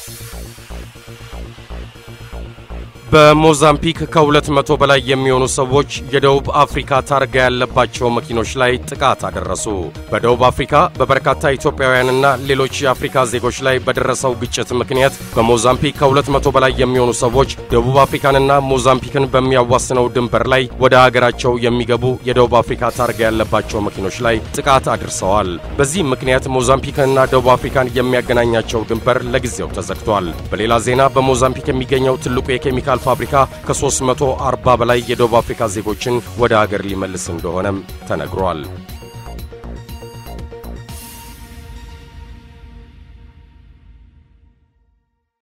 በሞዛምቢክ ከሁለት መቶ በላይ የሚሆኑ ሰዎች የደቡብ አፍሪካ ታርጋ ያለባቸው መኪኖች ላይ ጥቃት አደረሱ። በደቡብ አፍሪካ በበርካታ ኢትዮጵያውያንና ሌሎች የአፍሪካ ዜጎች ላይ በደረሰው ግጭት ምክንያት በሞዛምቢክ ከሁለት መቶ በላይ የሚሆኑ ሰዎች ደቡብ አፍሪካንና ሞዛምቢክን በሚያዋስነው ድንበር ላይ ወደ አገራቸው የሚገቡ የደቡብ አፍሪካ ታርጋ ያለባቸው መኪኖች ላይ ጥቃት አድርሰዋል። በዚህም ምክንያት ሞዛምቢክንና ደቡብ አፍሪካን የሚያገናኛቸው ድንበር ለጊዜው ተዘግቷል። በሌላ ዜና በሞዛምቢክ የሚገኘው ትልቁ የኬሚካል ፋብሪካ ከ340 በላይ የደቡብ አፍሪካ ዜጎችን ወደ አገር ሊመልስ እንደሆነም ተነግሯል።